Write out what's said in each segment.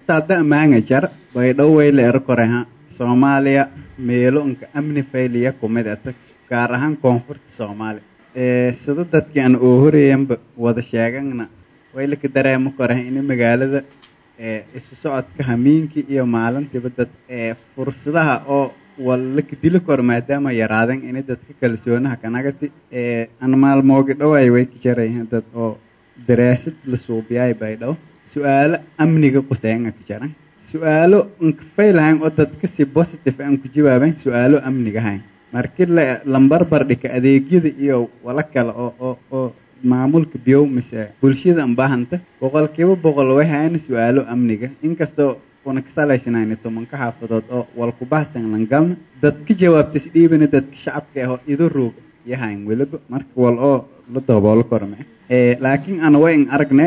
hataa da maanga jar baydhow way la ero koreha soomaaliya meelo unka amni fayliya kumid ata gaar ahaan koonfurta soomaaliya sida dadkii aan oo horeeyanba wada sheegana way laka dareemo koreha ini magaalada isu socodka hamiinkii iyo maalintiiba dad fursadaha oo wallaka dili kor maadaama yaraaden ini dadka kalsoonaha kanagati an maalmoogi dhoway way ka jarayahan dad oo daraasad la suubiyaay baydhow su-aalo amniga quseenga ka jaran su-aalo nkafaylahayn oo dadka si positive aan ku jawaabayn su-aalo amniga hayn markii la lambarbar dhika adeegyada iyo wala kale oo oo oo maamulka biyow mise bulshada anbaahanta boqolkiiba boqol way hayna su-aalo amniga inkastoo una kasalaysanayn tobanka xaafadood oo walkubahsan langalna dadka jawaabtas dhiibana dadka shacabka ahoo ido roog yahayn weliba marka wal oo la dooboolo korme laakiin ana wayn aragne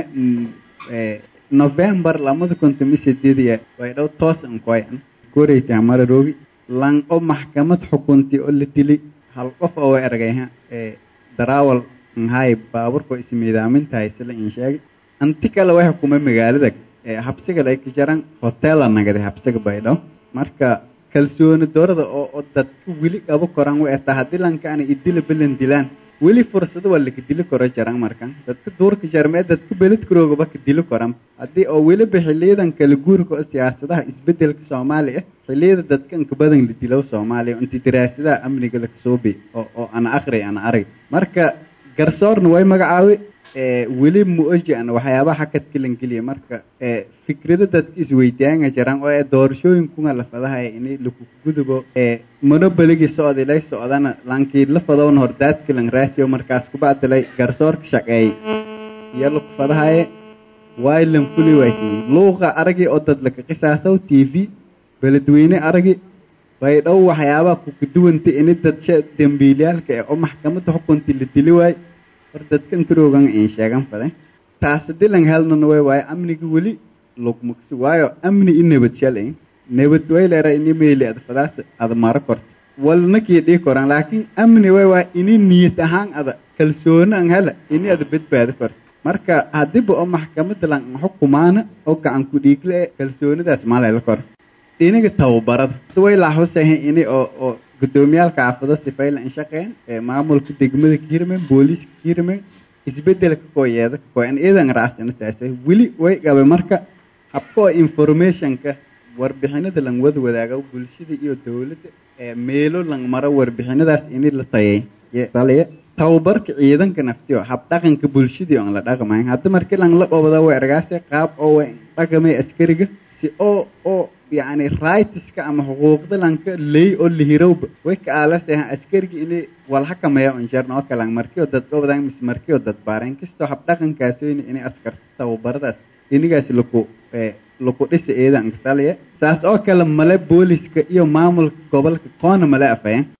november lamada konton iyo sideediya way dhow toos ankoyan koreytaa mara roogi lan oo maxkamad xukunti oo la dili hal qof oo way argayha darawal nhay baaburko ismiidaamintahay sila in sheegay anti kale way xukumay magaalada habsiga ay ka jaran hotela nagada habsiga baydhow marka kalsooni doorada oo oo dadka weli qabo koran way ataa haddii lankaana idila bilan dilaan weli fursado waa laka dili koro jaran markan dadka duurka jarmee dadka beledkaroogaba ka dili koran haddii oo weliba xiliyadan kala guurka oo siyaasadaha isbedelka soomaaliya xiliyada dadka inka badan la dilow soomaaliya inti daraasadaha amniga lakasoobi oo oo ana akri ana arag marka garsoorna way magacaabi weli muoji an waxyaabaha hakadka langeliya marka fikrado dadka isweydaanga jiraan oo doorashooyinkunga lafadahaya ini lakugudubo monoboligi socdilay socdana lankii lafadowna hordaadka lang raasiyo markaas kubacdilay garsoorka shaqeey iyo lakufadahaye waay lan fuli waaysiiyey luuqa aragi oo dad laka qisaasow t v beledweyne aragi baydhow waxyaabaha kukaduwanta ini dad dembiilyaalka ee oo maxkamadda xukunti la dili waay hor dadka intaroogan in sheegan faday taasi dilan helnana way waayo amniga weli lugmugsi waayo amni i nabad shalay nabad way leera ini meeli ad fadaas ada maro korta walna kii dhii koran laakiin amni way waayo ini niyad ahaan ada kalsooni an hela ini ada badbaado korta marka haddiiba oo maxkamadda lan xukumaana oo gacan ku dhiigle kalsoonidaas malayla kor iniga tababarada way laaxusahay ini oo oo guddoomiyaalka xaafado sifayla in shaqeen maamulka degmada ka hirmeen booliiska ka hirmeen isbedelka kooyeeda kooyan iyadan raacsana taasay weli way qabay marka habka oo informationka warbixinada lang wada wadaago bulshada iyo dowladda meelo lang maro warbixinadaas ini la tayay taliya tababarka ciidanka naftiyo hab dhaqanka bulshadii oon la dhaqmayn hadda markii lang la dhobada way argaase qaab oo way dhaqamay askariga si oo oo yani rightska ama xuquuqda lanka ley oo lihirowba way ka aalasahan askarigi ini walhakameeya unjarna oo kalang markii oo dad dhobadaan mis markii oo dad baareen kastoo hab dhaqankaasoyni inay askarta tababaradaas inigaas laku laku dhisa eedan taliya saas oo kale male booliska iyo maamulka gobolka koona male afayeen